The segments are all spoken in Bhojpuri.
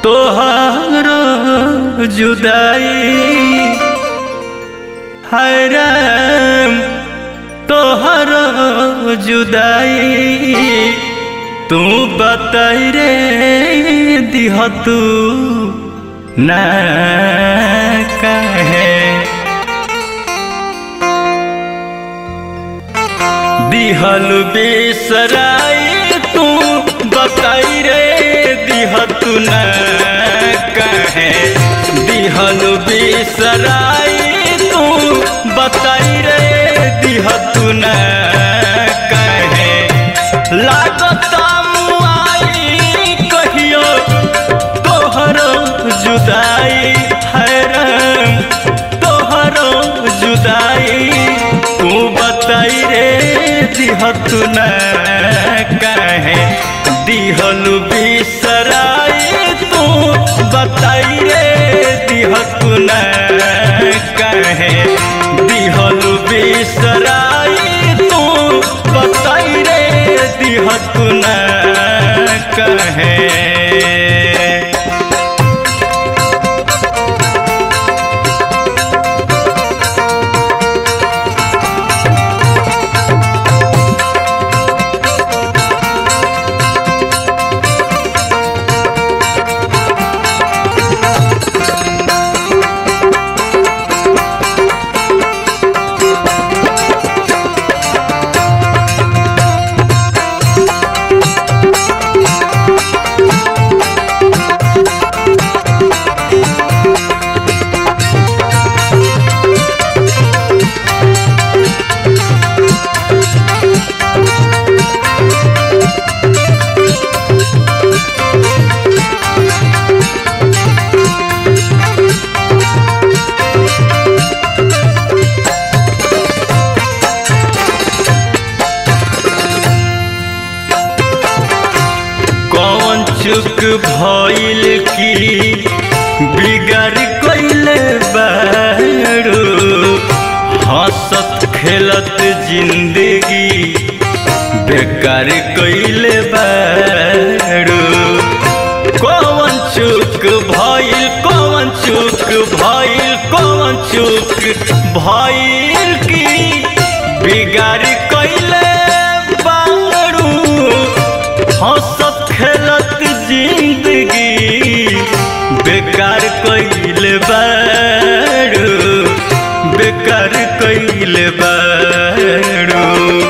तोहर जुदाई हरम तोहर जुदाई तू बताई रे दिह तू ना कहे दिहल बिसराई तू बताई रे दिह तू न कहे दिहल बिसराई तू बताई रे दिह तू न कहे लागता मुआई कहियो तोहर जुदाई हैरान तोहर जुदाई तू बताई रे दिहत न कहे दिहल बिसराई तू बताई रे दिहत न कहे दिहल बिसराई तू बताई रे दिहत न कहे कौन चुक भइल की बिगाड़ कइले बारू हंसत खेलत जिंदगी बेकार कइले बारू कौन चुक भइल कौन चुक भइल कौन चुक भइल की बिगाड़ कइले बारू हंसत खेलत जिंदगी बेकार कइल बारू बेकार कइल बारू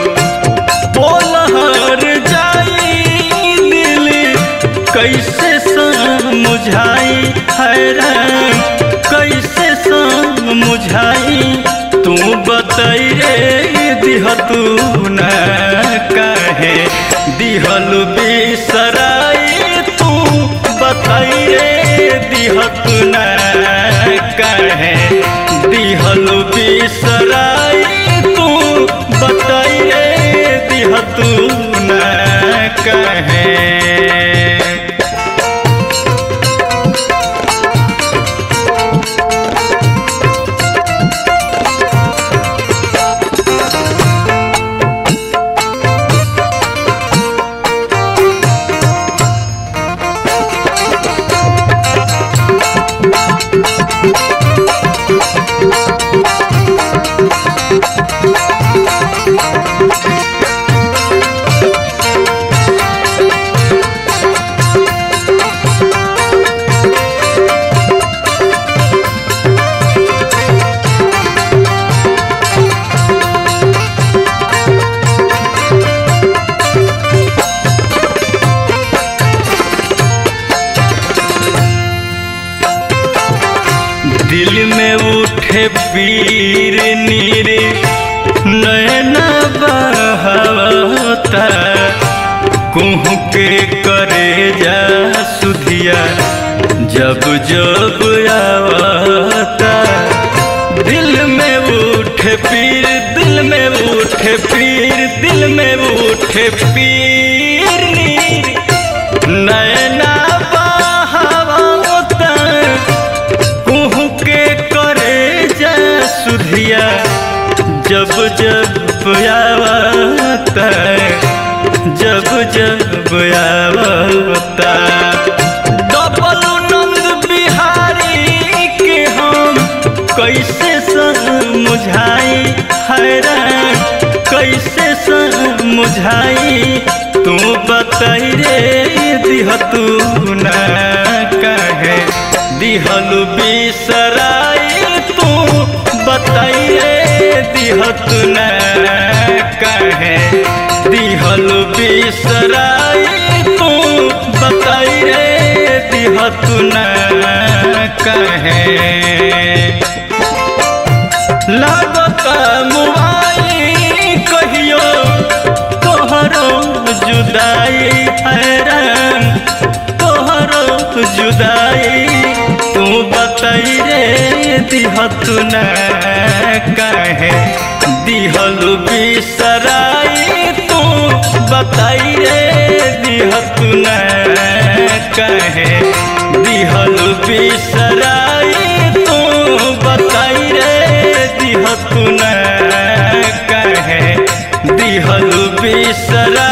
बोलहर जाई दिल कैसे समझाई हैरान कैसे समझाई तू बताई रे दिह तू न कहे दिहल बिसराई तू बताई रे दिह तू न कहे दिहल बिसराई तू बताई रे दिह तू न कहे दिल में उठे पीर नीर नैना बहावता कुह के करे जा सुधिया जब जब आवता दिल में उठे पीर दिल में उठे पीर दिल में उठे पीर नीर नैना बहावता कुह के करे जा सुधिया जब जब आवता जब जब आवता डबल समझाई तू बताई रे दिह तू न कहे दिहलु बिसराई तू बताई रे दिह तू न कहे दिहलु बिसराई तू बताई रे दिह तू न कहे लागत मुआई कहियो तोहरो जुदाई हैरान तोहरो जुदाई तू बताई रे दिहत न कहे दिहलु बिसराई तू बताई रे दिहत न कहे दिहलु बिसराई तू बताई रे दिहतु न कहे दिहलु बिसरा